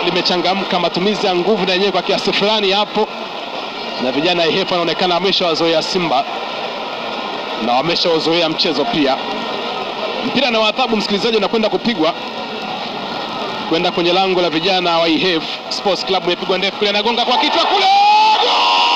limechangamka, matumizi ya nguvu na yenyewe kwa kiasi fulani hapo, na vijana Ihefu wanaonekana wameshawazoea Simba na wameshawazoea mchezo pia. Mpira na adhabu, msikilizaji, unakwenda kupigwa kwenda kwenye lango la vijana wa Ihef Sports Club. Imepigwa ndefu kule, anagonga kwa kichwa kule, Goal!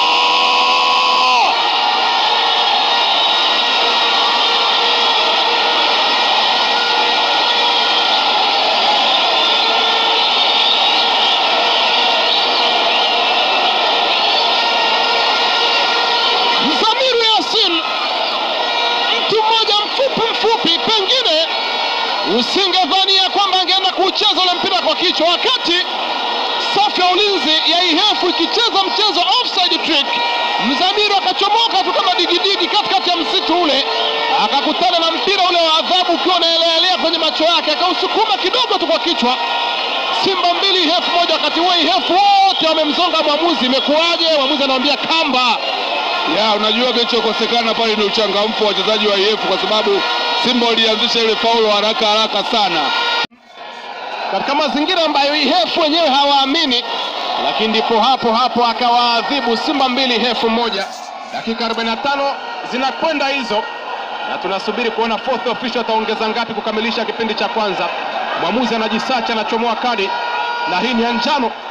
Mzamiru Yasin, mtu mmoja mfupi mfupi, pengine usingedhania kwamba angeenda kuucheza ule mpira kwa kichwa, wakati safu ya ulinzi ya Ihefu ikicheza mchezo offside trick, Mzamiru akachomoka tu kama digidigi katikati ya msitu ule, akakutana na mpira ule wa adhabu ukiwa unaelealea kwenye macho yake, akausukuma kidogo tu kwa kichwa. Simba mbili Ihefu moja, wakati huo Ihefu wote wamemzonga mwamuzi. Imekuwaje? Mwamuzi anamwambia kamba ya unajua kilichokosekana pale ni uchangamfu wa wachezaji wa IF kwa sababu Simba walianzisha ile faulo haraka haraka sana. katika mazingira ambayo Ihefu wenyewe hawaamini, lakini ndipo hapo hapo akawaadhibu Simba mbili Ihefu moja. Dakika 45 zinakwenda hizo, na tunasubiri kuona fourth official ataongeza ngapi kukamilisha kipindi cha kwanza. Mwamuzi anajisacha, anachomoa kadi, na hii ni ya njano